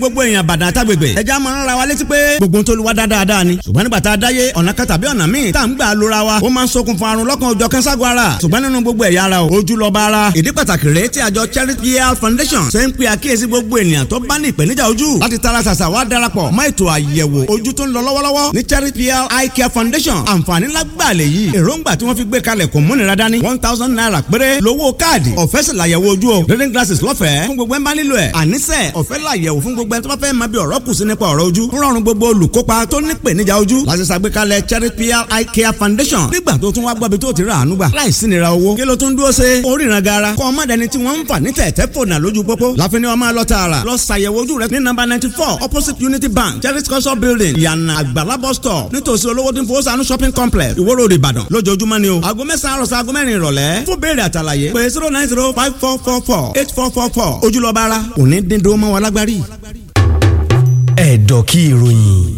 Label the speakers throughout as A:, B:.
A: gbogbo èèyàn bàdàn àtàgbègbè ẹja máa ń ra wa létí pé gbogbo ń tolúwa dáadáa ni ṣùgbọ́n nígbà tá a dáyé ọ̀nà kan tàbí ọ̀nà míì tá à ń gbà lóra wa ó máa ń ṣokùnfà àrùn lọ́kàn ọjọ́ kẹ́ńságun ara ṣùgbọ́n nínú gbogbo ẹ̀yà ara o ojú lọ bá ara ìdí pàtàkì rèé tí àjọ Charity Health Foundation ṣe ń pe àkíyèsí gbogbo ènìyàn tó bá ní ìpèníjà ojú láti tara ṣàṣà wá darapọ̀ mọ́ ètò àyẹ̀wò ojú tó ń lọ lọ́wọ́lọ́wọ́ ní Charity Health Eye Care Foundation àǹfààní lágbàlẹ̀ yìí èròǹgbà tí wọ́n fi gbé kalẹ̀ kò múnira dání one thousand naira péré lówó káàdì ọ̀fẹ́ sì làyẹ̀wò ojú o reading glasses lọ́fẹ̀ẹ́ fún gbogbo ẹ̀ ń bá nílò ẹ̀ àníṣe ọ̀fẹ́ làyẹ̀wò fún gbogbo ẹ̀ tó bá fẹ́ máa bí ọ̀rọ̀ kù sí nípa ọ̀rọ̀ ojú ń rọrùn gbogbo olùkópa tó ní ìpèníjà ojú láti ṣàgbékalẹ̀ Charity Eye Care Foundation nígbà tó tún wá gbọ́bi tó ti rà àánú gbà láìsí nira owó kí ló tún dúró ṣe oríran gara kọ́ ọmọ dẹni tí wọ́n ń fà ní tẹ̀tẹ̀ fònà lójú pópó láfin ni wọ́n máa lọ tààrà lọ ṣàyẹ̀wò ojú rẹ ní nọ́mbà ninety four opposite Unity Bank Charity culture building ìyànà àgbàlá bus stop nítòsí olówó tí ń fowó sànú shopping complex Ìwó Road Ìbàdàn lójoojúmọ́ ni o aago mẹ́sàn-án àròsọ aago mẹ́rin ìrọ̀lẹ́ fún béèrè àtàlàyé pé zero nine zero five four four four eight four four four ojúlọ́ba ara òní dín dó mọ́ wa lágbárí
B: ẹ̀dọ̀ kí ìròyìn.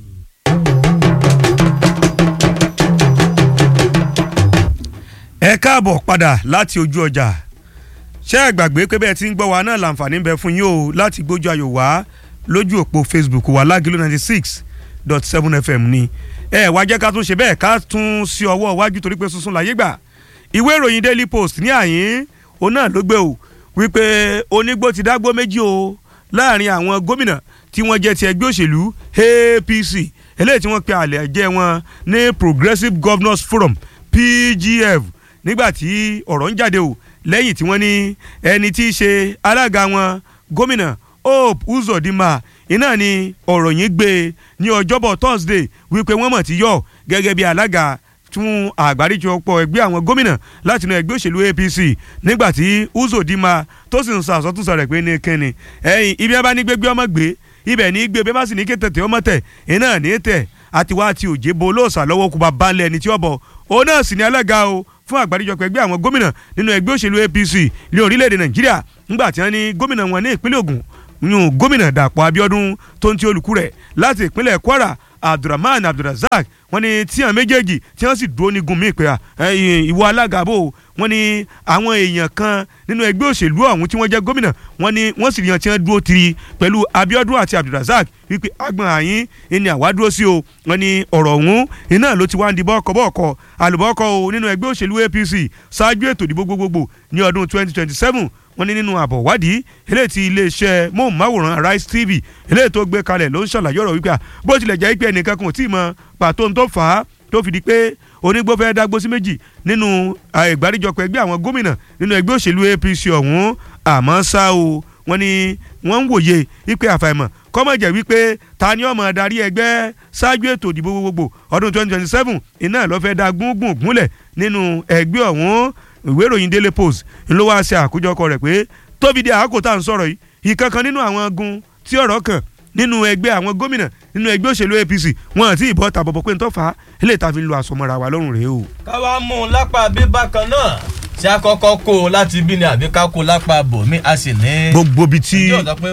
C: ẹ káàbọ̀ padà láti ojú ọjà ṣé ẹ gbàgbé pé bẹ́ẹ̀ tí ń gbọ́ wa náà láǹfààní ń bẹ fún yín o láti gbójú ayò wá lójú òpó Facebook wa lágìlú ninety six dot seven FM ni ẹ wá jẹ́ ká tún ṣe bẹ́ẹ̀ ká tún sí ọwọ́ iwájú torí pé sunsun láyé gbà ìwé ìròyìn Daily Post ní àyín òun náà ló gbé o wípé onígbó ti dágbó méjì o láàrin àwọn gómìnà tí wọ́n jẹ́ ti ẹgbẹ́ òṣèlú APC eléyìí tí wọ́n pe àlẹ́ jẹ́ wọn ní Progressive Governors Forum PGF nígbà tí ọ̀rọ̀ ń jáde o lẹ́yìn tí wọ́n ní ẹni tí í ṣe alága wọn gómìnà Hope Uzodinma iná ni ọ̀rọ̀ yìí gbé ní ọjọ́bọ̀ Thursday wípé wọ́n mọ̀ ti yọ gẹ́gẹ́ bí alága fún àgbáríjọpọ̀ ẹgbẹ́ àwọn gómìnà láti inú ẹgbẹ́ òṣèlú APC nígbà tí Uzodinma tó sì ń sọ àsọtúnsọ rẹ̀ pé ní kẹ́ni ẹ̀yìn ibi ẹ bá ní gbégbé ọmọ gbé ibẹ̀ ní gbé bẹ́ẹ̀ bá sì ní ké tètè ọmọ tẹ̀ iná ní tẹ̀ àti wá àti òjé bo olóòsà lọ́wọ́ kó bá bá ń lẹ̀ ní tí ó bọ̀ òun náà sì ní alága o fún àgbáríjọpọ̀ ẹgbẹ́ àwọn gómìnà nínú ẹgbẹ́ òṣèlú APC ní orílẹ̀-èdè Nàìjíríà nígbà tí wọ́n ní gómìnà wọn ní ìpínlẹ̀ Ògùn yún gómìnà Dàpọ̀ Abíọ́dún tó ń ti olùkú rẹ̀ láti ìpínlẹ̀ Kwara Abdulrahman Abdulrazak wọ́n ní tí àwọn méjèèjì tí wọ́n sì dúró ní gun mí pé ìwọ alága bò wọ́n ní àwọn èèyàn kan nínú ẹgbẹ́ òṣèlú ọ̀hún tí wọ́n jẹ́ gómìnà wọ́n ní wọ́n sì yan tí wọ́n dúró tiri pẹ̀lú Abíọ́dún àti Abdulrazak wípé agbọ̀n àyín ni àwa dúró sí o wọ́n ní ọ̀rọ̀ ọ̀hún iná ló ti wá ń di bọ́ọ̀kọ̀ bọ́ọ̀kọ̀ àlùbọ́ọ̀kọ̀ o nínú ẹgbẹ́ òṣèlú APC ṣáájú ètò ìdìbò gbogbogbò ní ọdún 2027 wọ́n ní nínú àbọ̀ wádìí eléyìí tí iléeṣẹ́ móhùnmáwòrán Rice TV eléyìí tó gbé kalẹ̀ ló ń ṣàlàyé ọ̀rọ̀ wípé bó tilẹ̀ jẹ́ pé ẹnìkan kan ò tí ì mọ pàtó tó fà á tó fi di pé onígbó fẹ́ dágbó sí méjì nínú ìgbàdíjọpọ̀ ẹgbẹ́ àwọn gómìnà nínú ẹgbẹ́ òṣèlú APC ọ̀hún àmọ́ ṣá o wọ́n ní wọ́n ń wòye wípé àfàìmọ̀ kọ́mọ̀jẹ̀ wípé ta ni ọmọ darí ẹgbẹ́ ṣáájú ètò ìdìbò gbogbogbò ọdún 2027 iná ló fẹ́ dá gúngùn gúnlẹ̀ nínú ẹgbẹ́ ọ̀hún ìwé ìròyìn Daily Post ló wá ṣe àkójọkọ rẹ̀ pé tóbi di àkókò tá à ń sọ̀rọ̀ yìí ìkankan nínú àwọn gun tí ọ̀rọ̀ kàn nínú ẹgbẹ́ àwọn gómìnà nínú ẹgbẹ́ òṣèlú APC wọn àti ìbọn tàbọ̀bọ̀ pé ń tọ́fà ilé ìta fi ń lo àsomọ́ra wa lọ́rùn rèé o.
D: káwa mú un lápá bíbá kan náà ṣé a kọ́kọ́ kó o láti bí ni àbí ká kó o lápá bòmí a sì ní.
C: gbogbo bi tí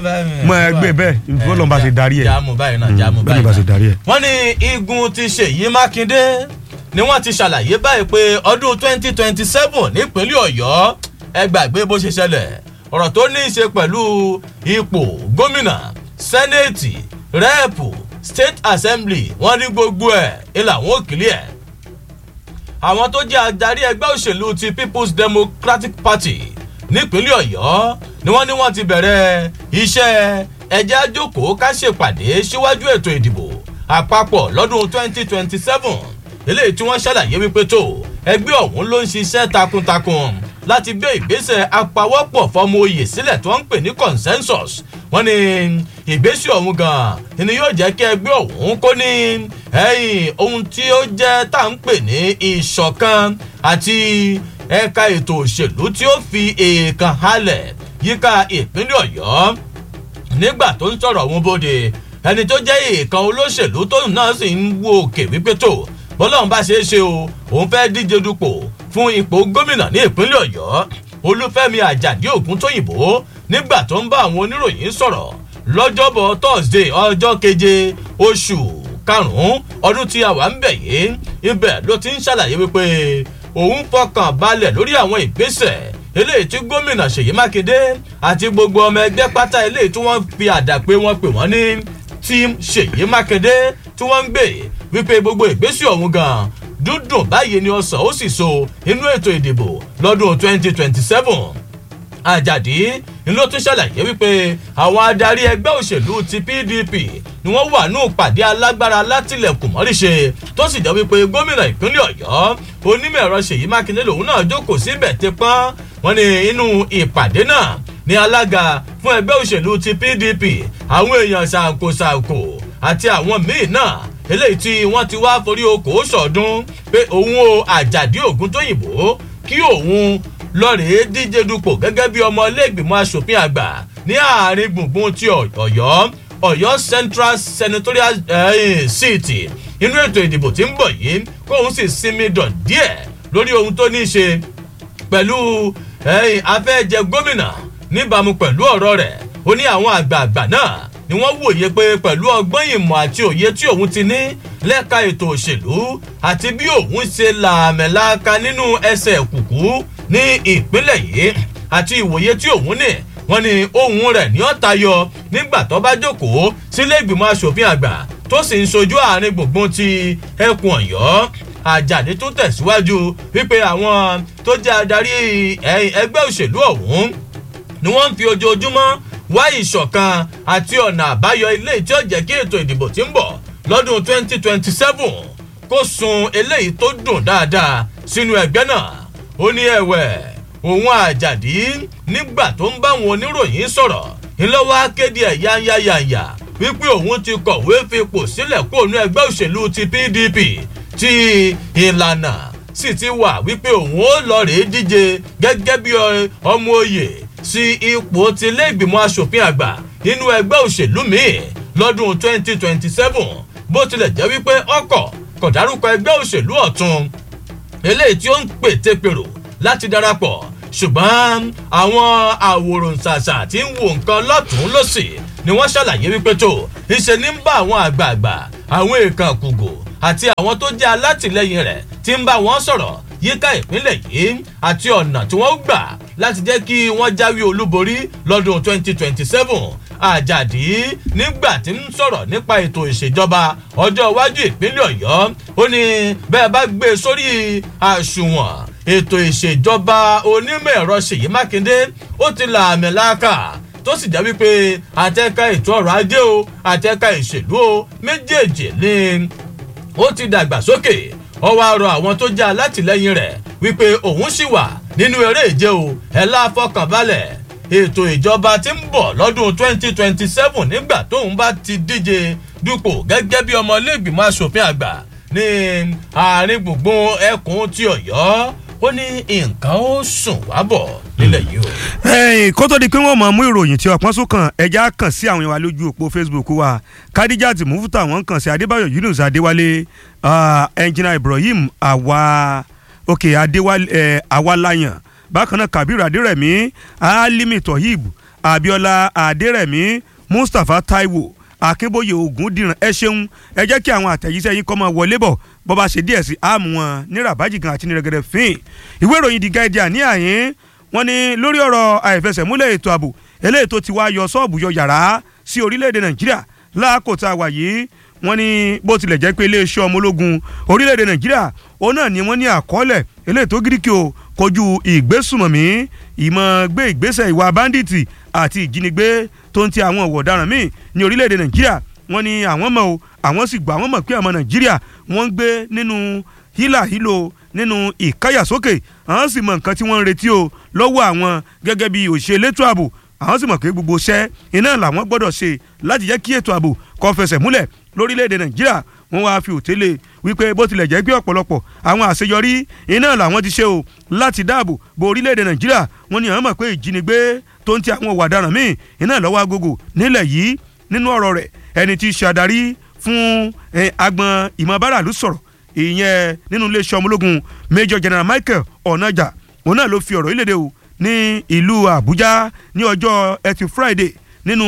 C: mọ ẹgbẹ́ bẹ́ẹ̀ ìfọlọ́n bá ṣe darí ẹ̀
D: jáàmù báyìí náà jáàmù
C: bẹ́ẹ̀
D: báyìí
C: bá ṣe darí ẹ̀.
D: wọ́n ní igun ti Ṣèyí Mákindé ni wọ́n ti ṣàlàyé báyìí pé ọdún twenty twenty seven nípínlẹ̀ Ọ̀yọ́ ẹ gbàgbé bó ṣe ṣẹlẹ̀ ọ̀rọ̀ tó ní í ṣe pẹ̀lú ipò gómìnà sẹ́nẹ̀tì rẹ́ẹ̀pù state assembly wọ́n ní gbogbo ẹ̀ ilà wọn ò kílẹ̀ ẹ̀ àwọn tó jẹ́ adarí ẹgbẹ́ òṣèlú ti people's democratic party nípínlẹ̀ ọ̀yọ́ ni wọ́n ní wọ́n ti bẹ̀rẹ̀ iṣẹ́ ẹjẹ́ àjòkó ká ṣèpàdé síwájú ètò ìdìbò àpapọ̀ lọ́dún 2027 eléyìí tí wọ́n ṣàlàyé wípé tó ẹgbẹ́ ọ̀hún ló ń ṣiṣẹ́ takuntakun láti gbé ìgbésẹ̀ apawọ́pọ̀ fọmọ oyè sílẹ̀ tó ń pè ní consensus wọ́n ní ìgbésẹ̀ ọ̀hún gan-an ni yóò jẹ́ kí ẹgbẹ́ ọ̀hún kó ní ẹ̀yìn ohun tí ó jẹ́ tá à ń pè ní ìṣọ̀kan àti ẹ̀ka ètò òṣèlú tí ó fi èèkàn halẹ̀ yíká ìpínlẹ̀ ọ̀yọ́ nígbà tó ń sọ̀rọ̀ ọ̀hún bóde ẹni tó jẹ́ èèkàn olóṣèlú tóun náà sì ń wo òkè wípé tó bọ́lọ́run bá ṣe é ṣe o òun fẹ́ díje dupò fún ipò gómìnà ní ìpínlẹ̀ ọ̀yọ́ olúfẹ́mi àjàdí ògúntóyìnbó nígbà tó ń bá àwọn oníròyìn sọ̀rọ̀ lọ́jọ́bọ̀ thursday ọjọ́ keje oṣù karùn-ún ọdún tí a wà ń bẹ̀ yìí ibẹ̀ ló ti ń ṣàlàyé wípé òun fọkàn balẹ̀ lórí àwọn ìgbésẹ̀ eléyìí tí gómìnà ṣèyí mákindé àti gbogbo ọmọ ẹgbẹ́ pátá eléyìí tí wọ́n fi àdàpé wọn pè wọ́n ní team ṣèyí mákindé tí wọ́n ń gbé wípé gbogbo ìgbésí ọ̀hún gan dúdùn báyìí ni ọsàn ó sì so inú ètò ìdìbò lọ́dún 2027 àjàdí ló tún ṣàlàyé wípé àwọn adarí ẹgbẹ́ òṣèlú ti pdp ni wọ́n wà ní ìpàdé alágbára látìlẹ̀kùn mọ́ríṣe tó sì jẹ́ wípé gómìnà ìpínlẹ̀ ọ̀yọ́ onímọ̀ ẹ̀rọ ṣèyí mákindé lòun náà jókòó síbẹ̀ ti pọ́n wọn ní inú ìpàdé náà ní alága fún ẹgbẹ́ òṣèlú ti pdp àwọn èèyàn ṣàǹkóṣàǹkó àti àwọn míì náà eléyìí tí wọ́n ti wá forí okòó sọ̀ọ́dún pé òun o àjàdí ògùn tóyìnbó kí òun lọ́ọ̀rẹ́ díje dupò gẹ́gẹ́ bí ọmọ iléègbìmọ̀ asòfin àgbà ní àárín gbùngbùn ti ọ̀yọ́ ọ̀yọ́ central senatorial uh, seat inú ètò ìdìbò tí ń bọ̀ yìí kóun sì sinmi dàn díẹ̀ lórí ohun tó ní í ṣe pẹ̀lú afẹ́jẹ gómìnà níbàámu pẹ̀lú ọ̀rọ̀ rẹ̀ ó ní àwọn àgbààgbà náà ni wọ́n wòye pé pẹ̀lú ọgbọ́n ìmọ̀ àti òye tí òun ti ní lẹ́ka ètò òṣèlú àti bí òun ṣe làmẹ̀láka nínú ẹsẹ̀ kùkú ní ìpínlẹ̀ yìí àti ìwòye tí òun ní wọ́n ní ohun rẹ̀ ní ọ̀tá yọ nígbà tó bá jókòó sílé ìgbìmọ̀ asòfin àgbà tó sì ń sojú àárín gbùngbùn ti ẹkùn ọ̀yọ́ àjàdé tó tẹ̀síwájú wípé àwọn tó jẹ́ adarí ẹgbẹ́ òṣèlú ọ̀hún ni wọ́n ń fi ojoojúmọ́ wá ìṣọ̀kan àti ọ̀nà àbáyọ ilé tí ó jẹ́ kí ètò ìdìbò tí ń bọ̀ lọ́dún 2027 kó sun eléyìí tó dùn dáadáa sínú ẹgbẹ́ náà ó ní ẹ̀wẹ̀ òun àjàdí nígbà tó ń bá àwọn oníròyìn sọ̀rọ̀ ńlọ́wọ́ akéde ẹ̀ yányáyàyà wípé òun ti kọ̀wé fipò sílẹ̀ kó nu ẹgbẹ́ òṣèlú ti pdp tí ìlànà sì ti wà wípé òun ó lọ rèé díje gẹ́gẹ́ bí ọmọ òye sí ipò ti ilé ìgbìmọ̀ asòfin àgbà nínú ẹgbẹ́ òṣèlú míì lọ́dún 2027 bó tilẹ̀ jẹ́ wípé ọkọ̀ kò dárúkọ ẹgbẹ́ òṣèlú ọ̀tún eléyìí tí ó ń pètèpèrò láti darapọ̀ ṣùgbọ́n àwọn àwòrán ṣàṣà tí ń wo nǹkan lọ́tún lọ́sì ni wọ́n ṣàlàyé wípé tó ìṣe ní ń bá àwọn àgbààgbà àwọn èèkàn kùgò àti àwọn tó jẹ́ alátìlẹyìn rẹ̀ tí ń bá wọn sọ̀rọ̀ yíká ìpínlẹ̀ yìí àti ọ̀nà tí wọ́n gbà láti jẹ́ kí wọ́n jáwé olúborí lọ́dún 2027 àjàdí nígbà tí ń sọ̀rọ̀ nípa ètò ìṣèjọba ọjọ́ iwájú ìpínlẹ̀ ọ̀yọ́ ó ní bẹ́ẹ̀ bá gbé e sórí àṣùwọ̀n ètò ìṣèjọba onímọ̀ ẹ̀rọ ṣèyí mákindé ó ti là àmì láàkà tó sì jẹ́ wípé àtẹ́ka ètò ọrọ̀ ajé o àtẹ́ka ìṣèlú o méjèèjì ni ó ti dàgbàsókè ó wá rọ àwọn tó jẹ́ alátìlẹyìn rẹ̀ wípé òun sì wà nínú eré ìje o ẹ̀ láfọkànbalẹ̀ ètò ìjọba tí ń bọ̀ lọ́dún 2027 nígbà tóun bá ti díje dupò gẹ́gẹ́ bí ọmọ iléègbìmọ̀ asòfin àgbà ní àárín gbùngbùn ẹkùn ti ọ̀yọ́ ó ní nǹkan ó sùn wá bọ̀ nílẹ̀ yìí o.
C: ẹ̀yìn kó tó di pé wọ́n mọ̀ mú ìròyìn tí ọ̀pọ̀n sún kan ẹja kàn sí àwọn ìwà lójú òpó facebook wa kadijat mufuta wọ́n kàn sí adébáyọ̀ yunus adéwálé ẹnjìnà ibrahim àwa òkè adéwálé àwalayan bákan náà kabir adérẹ̀mí alimi tohib abiola adérẹ̀mí mustapha taiwo akínbóyè ògúndìrán ẹ ṣeun ẹ jẹ́ kí àwọn àtẹ̀jíṣẹ́ yín kọ́ máa wọlé bọ̀ bọ́ bá ṣe díẹ̀ sí àmú wọn ní rabaji gan àti ní rẹ̀gẹ̀dẹ̀ fín ìwé ìròyìn the guardian ní àyín wọn ni lórí ọ̀rọ̀ àìfẹsẹ̀múlẹ̀ ètò ààbò eléyìí tó ti wá yọ sọ́ọ̀bù yọ yàrá sí orílẹ̀-èdè nàìjíríà láàkó tá a wà yìí wọ́n ní bó tilẹ̀ jẹ́ pé iléeṣẹ́ ọmọ ológun orílẹ̀-èdè nàìjíríà òun náà ni wọ́n ní àkọọ́lẹ̀ eléyìí tó gíríkì o kojú ìgbésùmọ̀mí ìmọ̀ gbé ìgbésẹ̀ ìwà báńdíìtì àti ìjínigbé tó ń ti àwọn ọ̀wọ̀ ọ̀daràn míì ní orílẹ̀-èdè nàìjíríà wọ́n ní àwọn mọ̀ o àwọn sì gbà wọ́n mọ̀ pé ọmọ nàìjíríà wọ́n ń gbé nínú hílàhílo nínú ìkáyàsókè àwọn sì mọ nǹkan tí wọ́n ń retí o lọ́wọ́ àwọn gẹ́gẹ́ bí òṣìṣẹ́ elétò ààbò àwọn sì mọ̀ pé gbogbo iṣẹ́ iná làwọn gbọ́dọ̀ ṣe láti jẹ́ kí ètò ààbò kó fẹsẹ̀ múlẹ̀ lórílẹ̀‐èdè nàìjíríà wọ́n wáá fi òtélé wípé bó tilẹ̀ jẹ́ pé ọ̀pọ̀lọpọ̀ àwọn àṣeyọrí iná làwọn ti ṣe o láti dáàbò bo orílẹ̀‐èdè nàìjíríà wọ́n ní àwọn mọ̀ pé ìjínigbé tó ń ti àwọn òwò ọ̀daràn míì iná lọ́wọ́ agogo nílẹ̀ yìí nínú ọ̀rọ̀ rẹ̀ ẹni tí í ṣe adarí fún agbọn ìmọ̀ báràlú sọ̀rọ̀ ìyẹn nínú iléeṣẹ́ ọmọ ológun major general michael ọ̀nàjà òun náà ló fi ọ̀rọ̀ ìlédè o ní ìlú àbújá ní ọjọ́ ẹtì friday nínú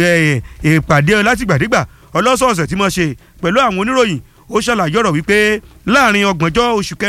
C: ìpàdé látìgbàdégbà ọlọ́sọ̀ọ̀sẹ̀ tí mo ṣe pẹ̀lú àwọn oníròyìn ó ṣàlàyé ọ̀rọ̀ wípé láàrin ọgbọ̀njọ́ oṣù kẹrin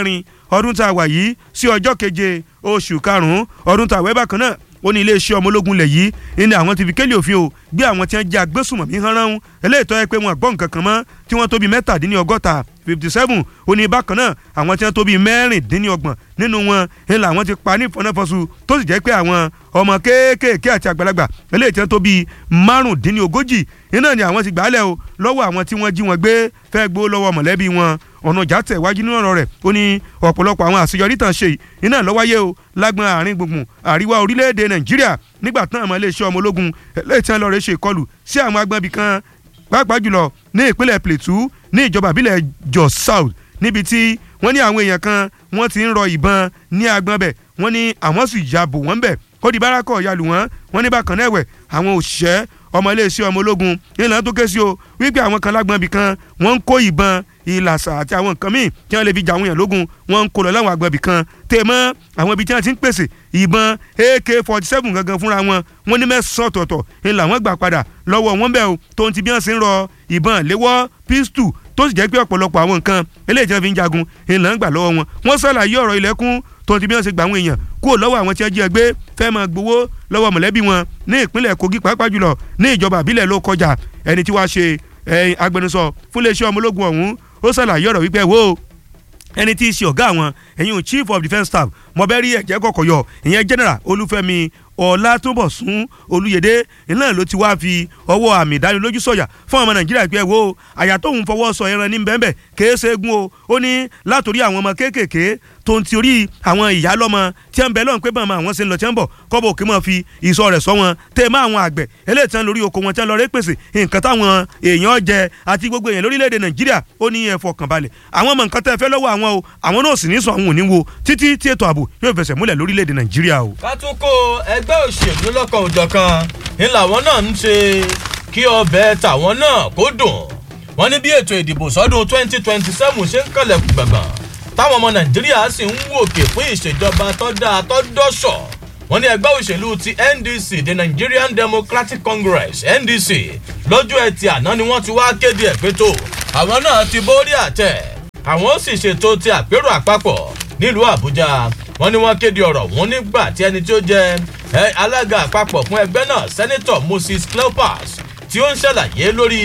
C: ọdún tá a wà yìí sí ọjọ́ keje oṣù karùn-ún ọdún tá a wẹ́ bákan náà ó ní iléeṣẹ́ ọmọ ológun lẹ̀ yìí ní àwọn ti fi kélé òfin o gbé àwọn tí wọ́n jẹ́ agbésùmọ̀mí hánrán eléyìí tó yẹ pé wọn gbọ́ nǹkan kan mọ́ tí wọ́n tó bí mẹ́tàdínlọ́gọ́ta fifty seven ó ní bákan náà àwọn tí wọ́n tó bí mẹ́rìndínlọ́gbọ̀n nínú wọn ń la àwọn ti pa ní ìfọ̀nàfọ̀sù tó sì jẹ́ pé àwọn ọmọ kéékèèké àti àgbàlagbà eléyìí tí wọ́n tó bí márùndínlógójì iná ni àwọn ti gbàálẹ̀ o lọ́wọ́ àwọn tí wọ́n jí wọn gbé fẹ́ gbó lọ́wọ́ mọ̀lẹ́bí wọn ọ̀nà ìjà tẹ̀ wájú nínú ọ̀rọ̀ rẹ̀ ó ní ọ̀pọ̀lọpọ̀ àwọn àṣeyọrí tàn ṣe iná lọ́wọ́yé o lágbọn àárín gbùngbùn àríwá orílẹ̀-èdè nàìjíríà nígbà tán àmọ́ iléeṣẹ́ ọmọ ológun eléyìí tí wọ́n lọ rẹ̀ ṣe ìkọlù sí àwọn agbọ̀nbí kan pàápàá jùlọ ní ìpínlẹ̀ plateau ní ìjọba ìbílẹ̀ jos south níbi tí wọ́n ní àwọn èèyàn kan wọ́n ti ń rọ ìbọn ní agbọ̀n bẹ̀ wọ́n ní àwọn sì ya bò wọ́n bẹ̀ ó di bárakọ̀ yalù wọ́n wọ́n ní bákan náà ẹ̀wẹ̀ àwọn òṣìṣẹ́ ọmọ iléeṣẹ́ ọmọ ológun ìlànà tó ké sí o wípé àwọn kan lágbọ̀n bì kan wọ́n ń kó ìbọn ìlàsà àti àwọn nǹkan míì tí wọ́n lè fi jà àwọn èèyàn lógun wọ́n ń kó lọ láwọn àgbọ̀n bì kan tẹ̀ mọ́ àwọn ibi tí wọ́n ti ń pèsè ìbọn ak forty seven gangan fúnra wọn wọ́n ní mẹ́sàn-án ọ̀tọ̀ọ̀tọ̀ ńlá wọn gbà padà lọ́wọ́ wọn bẹ́ẹ̀ o tó ń ti bí wọ́n ṣe ń rọ ìbọn léwọ́ pistol tó sì jẹ́ pé ọ̀pọ̀lọpọ̀ àwọn nǹkan eléyìí tí wọ́n fi ń jagun ńlá ń gbà lọ́wọ́ wọn wọ́n ṣàlàyé ọ̀rọ̀ ilẹ̀kùn tó ti bí wọ́n ṣe gbà àwọn èèyàn kúrò lọ́wọ́ àwọn tí wọ́n jí ẹgbẹ́ fẹ́ máa gbowó lọ́wọ́ mọ̀lẹ́bí wọn ní ìpínlẹ̀ kogi pàápàá jùlọ ní ìjọba àbílẹ̀ ló kọjá ẹni tí wàá ṣe agbẹnusọ fún iléeṣẹ́ ọmọ ológun ọ̀hún ó ṣàlàyé ọ̀rọ̀ wípé wo ẹni tí í ṣe ọ̀gá àwọn ẹ̀yìn chief of defence staff mọ̀bẹ́rì ẹ̀jẹ̀ kọ̀kọ̀ yọ ìyẹn general olúfẹ́mi ọ̀làtúnbọ̀sún olúyẹdẹ iná ló ti wá fi ọwọ́ àmì ìdánilójú sọ̀yà fún ọmọ nàìjíríà pé wo àyà tóun fọwọ́ sọ ẹran ní bẹ́ẹ̀bẹ́ kèé ṣeégún o ó ní látòrí àwọn ọmọ kéékèèké tó ń ti orí àwọn ìyá lọ́mọ tí ń bẹ lọ́n pé bàmọ́ àwọn ṣe ń lọ tí ń bọ̀ kọ́bọ̀ òkè mọ́ fi ìsọ rẹ̀ sọ wọn tẹ́ mọ́ àwọn àgbẹ̀ eléyìí tí wọ́n lórí oko wọn tí wọ́n lọ rẹ́ pèsè nǹkan táwọn èèyàn jẹ àti gbogbo èèyàn lórílẹ̀‐èdè nàìjíríà ó ní ẹ fọkàn balẹ̀ àwọn ọmọ nǹkan tẹ́ fẹ́ lọ́wọ́ àwọn o àwọn náà sì ní sọ àwọn òní wo títí tí ètò ààbò yóò fẹsẹ̀ múlẹ̀ lórílẹ̀‐èdè nàìjíríà o.
D: ká tún kó ẹgbẹ́ òṣèlú lọ́kàn òjọ̀kan ń làwọn náà ń ṣe kí ọbẹ̀ tàwọn náà kó dùn wọ́n ní bí ètò ìdìbò sọ́dún twenty twenty seven ṣe ń kànlẹ̀kùn gbàgbọ́n táwọn ọmọ nàìjíríà sì ń wòkè fún ìṣèjọba tó dáa tó dọ́ṣọ̀ wọ́n ní ẹgbẹ́ òṣèlú ti ndc the nigerian democratic congress ndc lọ́jọ́ ẹtì àná ni wọ́n ti wá kéde ẹ̀ pé tó àwọn náà ti borí àtẹ àwọn ó sì ṣètò ti àpérò àpapọ̀ nílùú àbújá wọ́n ní wọ́n kéde ọ̀rọ̀ wọn nígbà tí ẹni tí ó jẹ alága àpapọ̀ fún ẹgbẹ́ náà senator moses cleopas tí ó ń ṣàlàyé lórí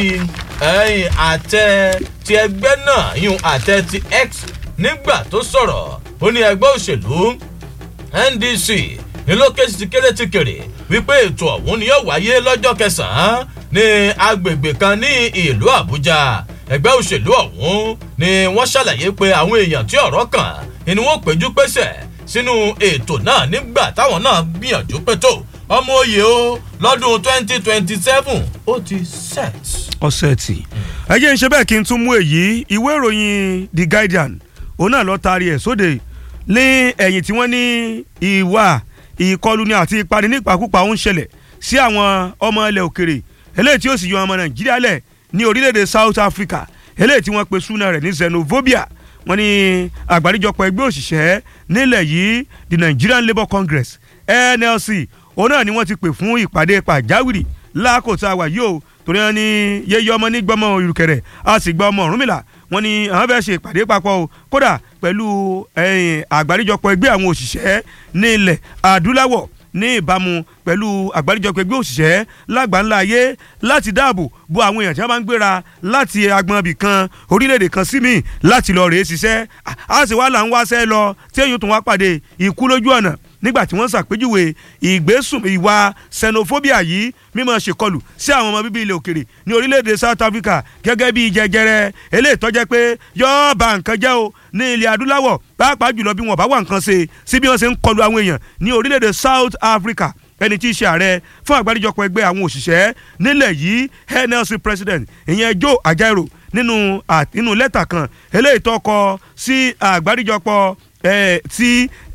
D: àtẹ ti ẹgbẹ́ náà yún àtẹ ti x nígbà tó sọ̀rọ̀ ó ní ẹgbẹ́ òṣèlú ndc nílòkèsì ti kéré ti kéré wípé ètò ọ̀hún ni yóò wáyé lọ́jọ́ kẹsàn-án ní agbègbè kan ní ìlú àbújá ẹgbẹ́ òṣèlú ọ̀hún ni wọ́n ṣàlàyé pé àwọn èèyàn tí ọ̀rọ̀ kàn ni wọ́n péjú pésẹ̀ sínú ètò náà nígbà táwọn náà gbìyànjú pé tó ọmọ òye o lọ́dún twenty twenty seven ó ti set.
C: ọ̀sẹ̀ tì ẹ jẹ́ ń ṣe bẹ́ẹ̀ kí n tún mú èyí ìwé ìròyìn the guardian òun náà lọ́ọ́ taari ẹ̀ sóde ní ẹ̀yìn tí wọ́n ní ìwà ìkọlù ni àti ìpani nípakúpa ó ń ṣẹlẹ̀ sí àwọn ọmọ ilẹ̀ òkèrè eléyìí tí ó sì yọ ọmọ nàìjíríà lẹ̀ ní orílẹ̀-èdè south africa eléyìí tí wọ́n pe súná rẹ̀ ní xenophobia wọ́n ní àgbáríjọpọ̀ ẹgbẹ́ òṣìṣẹ́ nílẹ̀ yìí the nigerian labour congress nlc òun náà ni wọ́n ti pè fún ìpàdé pàjáwìrì lákòótá wà yìí o torí wọn ní yeye ọmọ ní gbọmọ ìrùkẹrẹ a sì gba ọmọ ọ̀rúnmìlà wọn ní àwọn fẹ́ẹ́ ṣe ìpàdé papọ̀ o kódà pẹ̀lú àgbáríjọpọ̀ ẹgbẹ́ àwọn òṣìṣẹ́ ní ilẹ̀ adúláwọ̀ ní ìbámu pẹ̀lú àgbáríjọpọ̀ ẹgbẹ́ òṣìṣẹ́ lágbàńlá ayé láti dáàbò bo àwọn èèyàn tí wọ́n bá ń gbéra láti agbọn ibì kan orílẹ̀-èdè kan sí míì láti lọ rèé ṣiṣẹ́ a sì wá là ń wáṣẹ́ lọ tí èyí tó wá pàdé ikú lójú ọ̀nà nígbà tí wọ́n ṣàpèjúwe ìgbésùn ìwà xenophobia yìí mímọ́ ṣèkọlù sí àwọn ọmọ bíbí ilẹ̀ òkèrè ní orílẹ̀-èdè south africa gẹ́gẹ́ bí jẹjẹrẹ eléyìí tọ́jẹ́ pé yọ́ọ́ ba nǹkan jẹ́ o ní ilẹ̀ adúláwọ̀ pàápàá jùlọ bí wọ́n bá wà nǹkan ṣe sí bí wọ́n ṣe ń kọlu àwọn èèyàn ní orílẹ̀-èdè south africa ẹni tí í ṣe ààrẹ fún àgbáríjọpọ̀ ẹgbẹ́ àwọn òṣìṣẹ́ nílẹ̀ yìí nlc president ìyẹn joe ajaero nínú nínú lẹ́tà kan eléyìí tó kọ sí àgbáríjọpọ̀ ti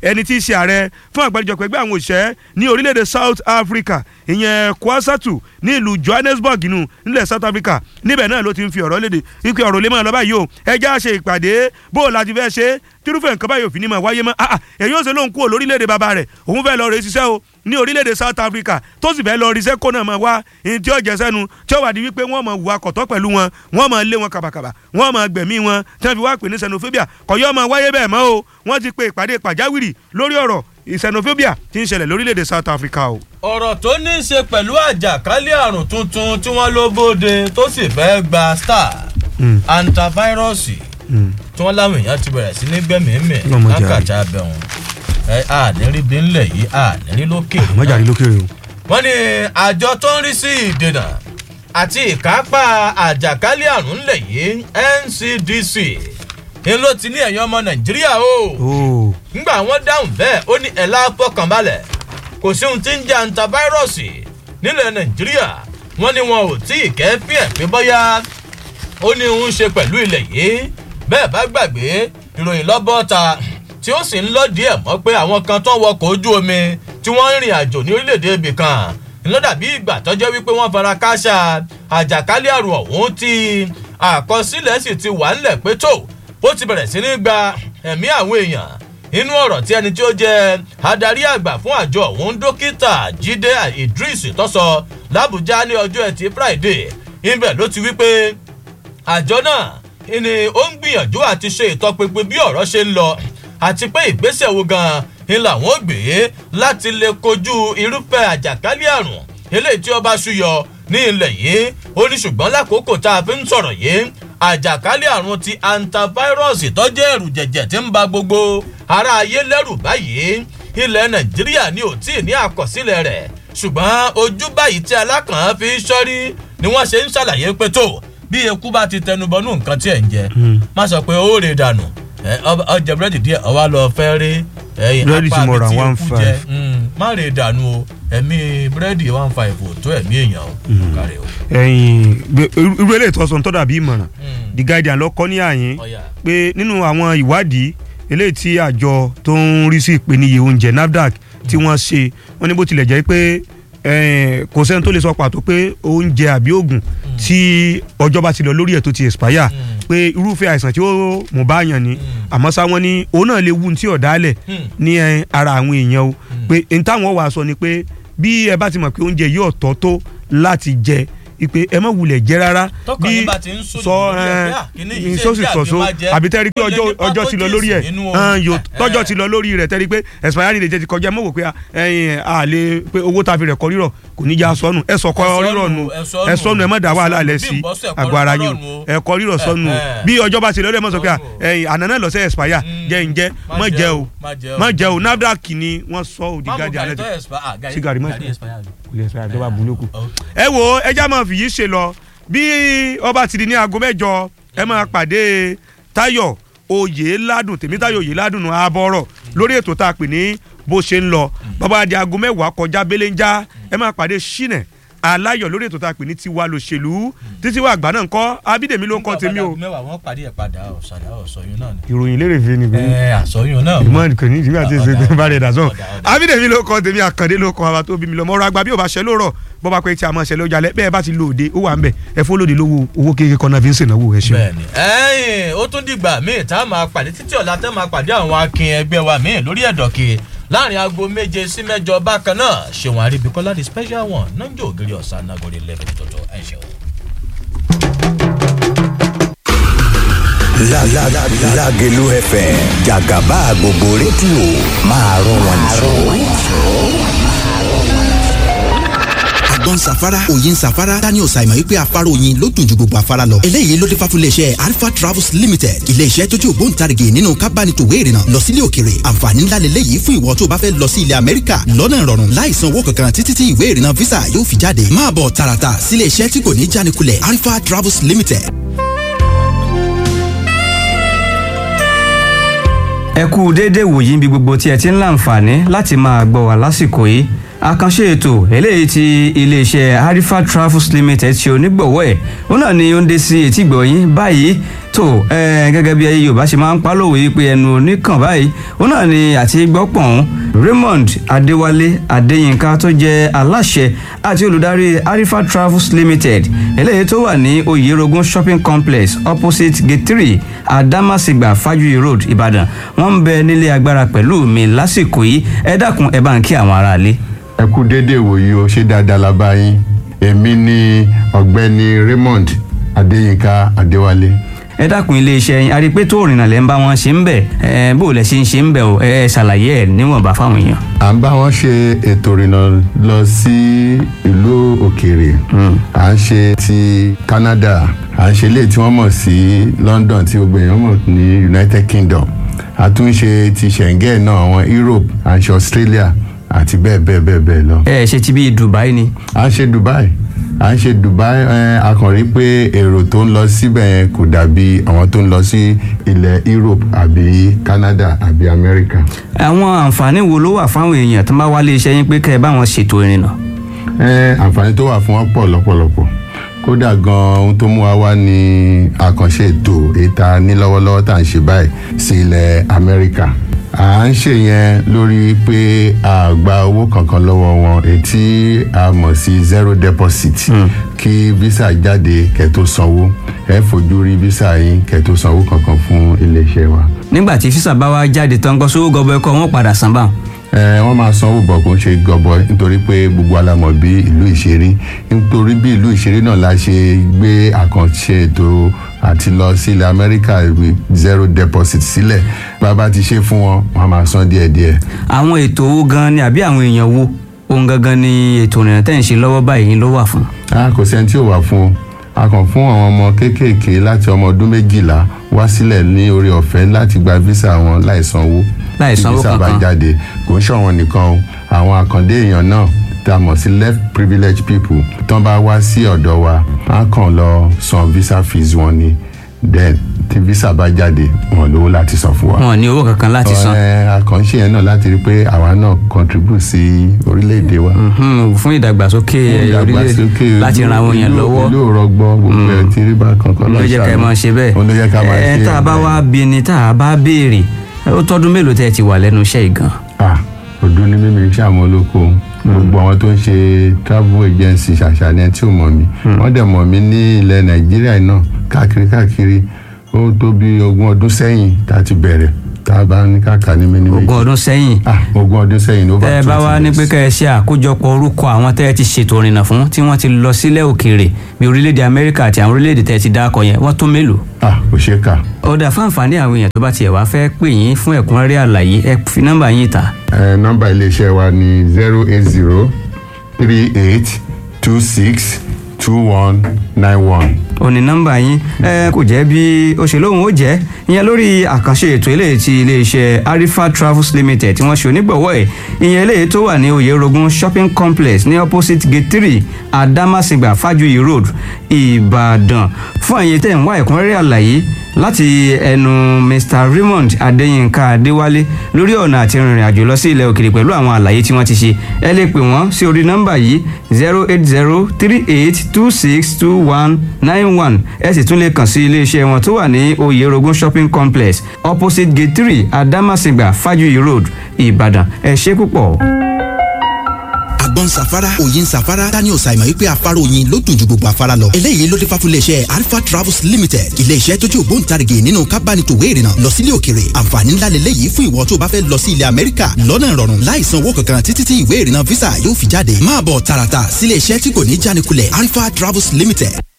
C: ẹni tí í ṣe ààrẹ fún àgbáríjọpọ̀ ẹgbẹ́ àwọn òṣìṣẹ́ ní orílẹ̀-èdè South Africa ìyẹn Kwasatu ní ìlú Johannesburg nù nílẹ̀ South Africa níbẹ̀ náà ló ti ń fi ọ̀rọ̀ léde wípé ọ̀rọ̀ lè máa lọ báyìí o ẹjẹ́ á ṣe ìpàdé bó o láti fẹ́ ṣe tírúfẹ́ nǹkan báyìí òfin ní máa wáyé mọ́ ah èyí ó ṣe lóun kúrò lórílẹ̀‐èdè bàbá rẹ̀ òun fẹ́ lọ rè ṣiṣẹ́ o ní orílẹ̀‐èdè South Africa tó sì fẹ́ lọ rí sẹ́kó náà máa wá ní tí ó jẹ sẹ́nu tí ó wà di wípé wọ́n máa wà kọ̀tọ́ pẹ̀lú wọn wọ́n máa lé wọn kàbàkàbà wọ́n máa gbẹ̀mí wọn tí wọ́n fi wá pè ní xenophobia kọ̀yọ́ máa wáyé bẹ́ẹ̀ mọ́ o wọ́n ti pe ìpàdé pàjáwìrì lórí ọ̀rọ̀ xenophobia tí ń ṣẹlẹ̀ lórílẹ̀‐èdè South Africa o.
D: ọ̀rọ̀ tó ní í ṣe pẹ̀lú àjàkálẹ̀ àrùn tuntun tí wọ́n ló bóde tó sì fẹ́ gba star antivirọ́ọ̀sì tí wọ́n láwọn èèyàn ti bẹ̀rẹ̀ sí ní gbẹ̀míìmì
C: Ọlọ́mọdé àrí.
D: lákàtà abẹ́hùn ẹ ànírí bí ńlẹ̀ yìí ànírí lókè
C: mọ́jà rí lókèrè o.
D: wọ́n ní àjọ tó ń rí sí ìdènà àti ìkápá àjàkálẹ̀ àrùn ńlẹ̀ yìí NCDC ni ló ti ní ẹ̀yàn ọmọ Nàìjíríà o
C: ooo
D: ngbà wọn dáhùn bẹ́ẹ̀ ó ní ẹ̀la fọkànbalẹ̀ kò sí ohun tí ń jẹ́ antivirọ́ọ̀sì nílẹ̀ nàìjíríà wọ́n ní wọn ò tí ì kẹ́fín ẹ̀ pé bọ́yá ó ní ń ṣe pẹ̀lú ilẹ̀ yìí bẹ́ẹ̀ bá gbàgbé ìròyìn lọ́bọ̀ọ́ta tí ó sì ń lọ́dí ẹ̀ mọ́ pé àwọn kan tó ń wọkọ̀ ojú omi tí wọ́n ń rìn àjò ní orílẹ̀-èdè ibì kan ńlọ́dàbí ìgbà tọ́jọ́ wípé wọ́n fara káṣá àjàkálẹ̀ àrùn ọ̀hún tí àkọsílẹ̀ sì ti wà ńlẹ̀ pé tó ó ti bẹ̀rẹ̀ sí ní gba ẹ̀mí àwọn èèyàn inú ọ̀rọ̀ tí ẹni tí ó jẹ́ adarí àgbà fún àjọ ọ̀hún dókítà jíde idris tó sọ làbújá ní ọjọ́ ẹtì friday ibẹ̀ ló ti wí pé àjọ náà ni ó ń gbìyànjú àti ṣe ìtọpinpin bí ọ̀rọ̀ ṣe ń lọ àti pé ìgbésẹ̀ wo gan-an ni làwọn ó gbé láti lè kojú irúfẹ́ àjàkálẹ̀ àrùn eléyìí tí ó bá ṣúyọ ní ilẹ̀ yìí ó ní ṣùgbọ́n lákòókò tá a fi ń sọ̀rọ̀ yìí àjàkálẹ̀ àrùn ti antivirus tó jẹ́ ẹ̀rù jẹ̀jẹ̀ tí ń ba gbogbo ará ayé lẹ́rù báyìí ilẹ̀ nàìjíríà ni ò tí ì ní àkọsílẹ̀ rẹ̀ ṣùgbọ́n ojú báyìí tí alákàn fi ṣọ́rí ni wọ́n ṣe ń ṣàlàyé pé tó bí eku bá ti tẹnubọnú nǹkan tí ẹ̀ ń jẹ má sọ pé ó rè dànù ẹ, ọ- ọjà búrẹ́dì díẹ̀ ọwá lọ fẹ́ rí ẹyin
C: Búrẹ́dì tí mo rà
D: tí
C: one
D: eku
C: five.
D: jẹ Mm, má rè dànù o ẹ̀mí búrẹ́dì one five ò tó ẹ̀mí èèyàn o kárẹ̀ o.
C: ẹyin gbé- irú irú eléyìí tó sọ ń tọ́da bí ìmọ̀ràn the guardian lọ kọ́ ní àyín
D: Ọ̀yà.
C: pé nínú àwọn ìwádìí eléyìí tí àjọ tó ń rí sí ìpèníyè oúnjẹ NAFDAC tí wọ́n ṣe wọ́n ní bó tilẹ̀ jẹ́ pé eh, kò sẹ́ni tó lè sọ pàtó pé oúnjẹ àbí oògùn tí ọjọ́ bá ti lọ lórí ẹ̀ tó ti expire pé irúfẹ́ àìsàn tí ó mú bá yàn ni àmọ́ ṣá wọ́n ní òun náà lè wú ní tí ọ̀dálẹ̀
D: Hmm.
C: ní eh, ara àwọn èèyàn o pé n táwọn wàá sọ ni pé bí ẹ bá ti mọ̀ pé oúnjẹ yìí ọ̀tọ̀ tó láti jẹ ipe ẹ má wulẹ̀ jẹ rárá
D: Tọkàn yín bá ti ń sùn
C: sọ
D: lórí ẹ̀ pé, "Ah, kíní yìí ṣé
C: sọ́ọ̀sì
D: bí àbí
C: sọ̀sọ́
D: máa jẹ?"
C: àbí tẹ́rí pé
D: Ó lè
C: ọjọ́
D: ní
C: ọjọ́ ti lọ lórí ẹ̀
D: pathogens nínú
C: hàn, yóò
D: ẹ̀,
C: tọ́jọ́
D: ẹ̀.
C: ti lọ lórí rẹ̀ tẹ́rí pé expiry date ti kọjá mọ̀ wò pé ẹ̀yìn àlè pé owó tá a fi rẹ̀ kọ́ rírọ̀ kò ní já sọnù ẹ sọkọ
D: Ẹ sọnù,
C: rírọ̀ nù
D: ẹ sọnù,
C: ẹ sọnù ẹ má dá
D: ẹ
C: wàhálà
D: sọnù.
C: lẹ̀
D: Bí
C: sí
D: ìbọ́sẹ̀ ẹ̀kọ́
C: àgọ́ ara
D: rírọ̀
C: yìí
D: nù o.
C: ẹ̀kọ́ rírọ̀ sọnù
D: Ẹ, ẹ.
C: bí ọjọ́ bá ti lọ lẹ́ mọ̀ sọ pé
D: Sọnù.
C: ẹ̀yìn àná náà lọ́sẹ̀ expire jẹ́ ń jẹ́
D: Má
C: má
D: jẹ
C: jẹ́
D: o,
C: o
D: má jẹ o.
C: má jẹ́ o NAFDAC ni wọ́n sọ òdì
D: Má mú
C: gáàdì
D: gàrí
C: alẹ́
D: tó
C: ti
D: expire- ah, gàrí-
C: Sí, gàrí má
D: gàrí
C: expire.
D: expire.
C: kò lè expire tó bá bu lókù
D: Oh.
C: ẹ wo ẹja máa fìyí ṣe lọ bí ọba ti di ní aago mẹ́jọ ẹ máa pàdé Táyọ̀ Oyèládùn Tèmítáyọ̀ Oyèládùn àbọrọ lórí ètò tá a pè ní bó ṣe ń lọ bàbá di aago mẹ́wàá kọjá belenja ẹ máa pàdé Ṣínà Aláyọ̀ lórí ètò tá a pè ní tiwa lòṣèlú títí wà àgbà náà ń kọ́ Abídèmí ló ń kọ́ tèmi o.
D: mẹ́wàá wọ́n pàdé ẹ̀ padà ọ̀sàdá ọ̀sọ̀yún náà ni.
C: ìròyìn lérè fi ni
D: ẹ àsọyún náà.
C: ìmọ̀ kò ní ìdígbà tí
D: Ọ̀dà,
C: ìṣe bá rẹ̀ dà sọ.
D: ọ̀dà, ọ̀dà.
C: Abídèmí ló kọ́ tèmi Àkàndé ló kọ́ àwa tó bí mi lọ mọ́ra àgbà bí ò bá ṣẹ lórọ̀ bọ́ bá pẹ́ tí a máa ṣẹlẹ̀ ó jalẹ̀ bẹ́ẹ̀ bá ti lo òde ó wà ń bẹ̀ ẹ fọ́ lóde lówó owó kékeré kan náà fi ń ṣènáwó ẹ ṣeun.
D: bẹ́ẹ̀ni ẹ̀yìn ó tún dìgbà míì tá a máa pàdé títí ọ̀la tẹ́ máa pàdé àwọn akin ẹgbẹ́ wa míì lórí ẹ̀dọ̀kì láàrin aago méje sí mẹ́jọ bákan náà ṣèwọ̀n àríbíkọ́lá the special one náà ń jò ògiri ọ̀sán nagore eleven tọ̀tọ̀ ẹ̀ ṣeun.
B: La la la Lágelú FM Jàgàbá gbogbo rédíò máa rọ wọn jù.
E: àgbọn safara òyin safara daniel simon wípé afárá oyin ló dùn ju gbogbo afárá lọ. eléyìí ló dé fà fún iléeṣẹ́ alpha travels limited iléeṣẹ́ tó jẹ́ ògbóǹtarìgì nínú kábánitòwé ìrìnà lọ sílé òkèrè àǹfààní ńlá lélẹ́yìí fún ìwọ tó bá fẹ́ lọ sí ilẹ̀ amẹ́ríkà lọ́nà ìrọ̀rùn láì san owó kankan títí tí ìwé ìrìnà visa yóò fi jáde máa bọ̀ tààràtà sílé iṣẹ́ tí kò ní jánikulẹ̀ alpha travels limited
F: ẹ kú déédéé wòyí bí gbogbo tí ẹ ti ń láǹfààní láti máa gbọ́ wá lásìkò yìí àkànṣe ètò eléyìí tí iléeṣẹ́ harifa travels limited ṣe onígbọ̀wọ́ ẹ̀ òun náà ni ó ń dé sí etí ìgbọ̀yìn báyìí tó ẹ gẹ́gẹ́ bí yorùbá ṣe máa ń pa lówe pé ẹnu oníkàn báyìí ó náà ni àti gbọ́pọ̀n raymond adéwálé adéyínká tó jẹ́ aláṣẹ àti olùdarí arifa travels limited eléyìí tó wà ní oyerogun shopping complex opposite gate three adamasingba fajuyi road ìbàdàn wọ́n ń bẹ nílé agbára pẹ̀lú mi lásìkò yìí ẹ dákun ẹ bá ń kí àwọn aráalé.
G: ẹ kú déédéé wòyí o ṣé dáadáa la bá yín èmi ni ọ̀gbẹ́ni raymond adéyínká adéwálé
F: ẹ dákun iléeṣẹ́ yín arí pé tó rìnnà lẹ́ ń bá wọn ṣe ń bẹ̀ ẹ bó lẹ ṣe ń ṣe ń bẹ̀ o ẹ ṣàlàyé ẹ níwọ̀nba fáwọn èèyàn.
G: à ń bá wọn ṣe ètò ìrìnà lọ sí ìlú òkèèrè à ń ṣe ti canada à ń ṣe ilé tí wọ́n mọ̀ sí london tí gbogbo èèyàn mọ̀ ní united kingdom a tún ń ṣe ti schengen náà àwọn europe à ń ṣe australia àti bẹ́ẹ̀ bẹ́ẹ̀ bẹ́ẹ̀ bẹ́ẹ̀ lọ.
F: ẹ ṣe ti bí dubai ni.
G: à ń ṣe dubai à ń ṣe dubai ẹ a kàn rí pé èrò tó ń lọ síbẹ̀ yẹn kò dàbí àwọn tó ń lọ sí ilẹ̀ europe àbí canada àbí america.
F: àwọn àǹfààní wo ló wà fáwọn èèyàn tó bá wá lé iṣẹ́ yín pé kẹ́ ẹ bá wọn ṣètò ìrìnnà.
G: ẹ àǹfààní tó wà fún wọn pọ̀ lọ́pọ̀lọpọ̀ kódà gan ohun tó mú wa wá ní àkànṣe ètò ìta ní lọ́wọ́lọ́wọ́ tá à ń ṣe báyìí sí ilẹ̀ amẹ́ríkà à ń ṣe yẹn lórí pé a gba owó kankan lọ́wọ́ wọn ètí a mọ̀ sí zero deposit kí visa jáde kẹ́ tó sanwó ẹ fojú rí visa yín kẹ́ tó sanwó kankan fún iléeṣẹ́ wa.
F: nígbà tí físà bá wá jáde tán gbọ́ sówó gọbọ ẹkọ wọn padà san báwọn.
G: ẹ wọ́n máa sanwó bọ̀ kó ń ṣe gọbọ nítorí pé gbogbo alamọ̀ bí ìlú ìṣeré nítorí bí ìlú ìṣeré náà la ṣe gbé àkànṣe ètò àti lọ sí ilẹ̀ amẹ́ríkà with zero deposit sílẹ̀ bàbá ti ṣe fún wọn wọn máa san díẹ̀díẹ̀.
F: àwọn ètò owó gan ni àbí àwọn èèyàn wo ohun gangan ni ètò ìrìnà tẹ̀ ń ṣe lọ́wọ́ báyìí ló wà fún.
G: a kò sẹ́ni tí ò wà fún o a kàn fún àwọn ọmọ kéékèèké láti ọmọ ọdún méjìlá wá sílẹ̀ ní orí ọ̀fẹ́ láti gba visa wọn láì sanwó
F: Láì
G: tí
F: sanwó
G: visa bá
F: kankan.
G: jáde kò ń ṣọ̀wọ́n nìkan o àwọn àkàndé èèyàn náà tá a mọ̀ sí left privileged people tán bá wá sí ọ̀dọ̀ wa á kàn lọ san visa fees wọn ni then tí visa bá jáde wọn lówó láti san fún wa.
F: wọn ò ní owó kankan láti san.
G: ẹ àkànṣe yẹn náà láti rí i pé àwa náà contribute sí orílẹ̀-èdè wa.
F: Mhm, fún ìdàgbàsókè orílẹ̀-èdè láti ran àwọn èèyàn lọ́wọ́.
G: ìlú òrọ̀gbọ́ gbogbo ẹ̀ tí rí bá kankan
F: ló jẹ́ ká ẹ máa ṣe bẹ́ẹ̀.
G: òun ló jẹ́ ká máa ṣe
F: ẹ tá a bá wá bí ni tá a bá béèrè ó tọ́dún mélòó tẹ́ ẹ ti wà lẹ́nu iṣẹ́ yìí gan.
G: ah ọdún ní mímí iṣẹ́ àwọn olóko gbogbo àwọn tó ń ṣe travel agency ṣàṣàlẹ̀ tí ò mọ̀ mí wọ́n dẹ̀ mọ̀ mí ní ilẹ̀ nàìjíríà náà káàkiri káàkiri ó tó bí ogún ọdún sẹ́yìn tá a ti bẹ̀rẹ̀ tá a bá ní káàkà ní mímí méjì
F: ogún ọdún sẹ́yìn.
G: ah ogún ọdún sẹ́yìn ní over
F: tẹ́ ẹ bá wá ní
G: years.
F: pé kẹ́ ẹ ṣe àkójọpọ̀ orúkọ àwọn tẹ́ ẹ ti ṣètò ìrìnà fún tí wọ́n ti lọ sílẹ̀ òkèèrè bí orílẹ̀-èdè amẹ́ríkà àti àwọn orílẹ̀-èdè tẹ́ ẹ ti dákọ̀ yẹn wọ́n tó mélòó.
G: ah kò ṣeé kà
F: ọ̀dà fáǹfààní àwọn èèyàn tó bá tiẹ̀ wá fẹ́ pè yín fún ẹ̀kúnrẹ́rẹ́ àlàyé ẹ fi nọ́mbà yín ta.
G: ẹ nọ́mbà iléeṣẹ́ wa ní zero eight zero three eight two six two one nine one.
F: ó ní nọ́mbà yín ẹ kò jẹ́ bí ó ṣe lóhùn ó jẹ́ ìyẹn lórí àkànṣe ètò eléyìí ti iléeṣẹ́ arifa travels limited tí wọ́n ṣe onígbọ̀wọ́ ẹ̀ ìyẹn eléyìí tó wà ní oyerogun shopping complex ní opposite gate three adamasingba fajuyi road ìbàdàn fún ẹ̀yin tẹ̀ ń wá ẹ̀kúnrẹ́rẹ́ àlàyé láti ẹnu mr raymond adéyínká adéwálé lórí ọ̀nà àti rìnrìn àjò lọ sí ilẹ̀ òkèèrè pẹ̀lú àwọn àlàyé tí wọ́n ti ṣe ẹ lè pè wọ́n sí orí nọ́mbà yìí zero eight zero three eight two six two one nine one ẹ sì tún lè kàn sí iléeṣẹ́ wọn tó wà ní oyerogun shopping complex opposite gate three adamasingba fajuyi road ìbàdàn ẹ ṣe púpọ̀.
E: àgbọn safara òyin safara daniel simon wípé afárá oyin ló dùn ju gbogbo afárá lọ eléyìí ló dé fà fún iléeṣẹ́ alpha travels limited iléeṣẹ́ tó jẹ́ ògbóǹtarìgì nínú kábánitòwé ìrìnà lọ sílé òkèrè àǹfààní ńlá lélẹ́yìí fún ìwọ tó bá fẹ́ lọ sí ilẹ̀ amẹ́ríkà lọ́nà ìrọ̀rùn láì san owó kankan títí tí ìwé ìrìnà visa yóò fi jáde máa bọ̀ tààràtà sílé iṣẹ́ tí kò ní jánikulẹ̀ alpha travels limited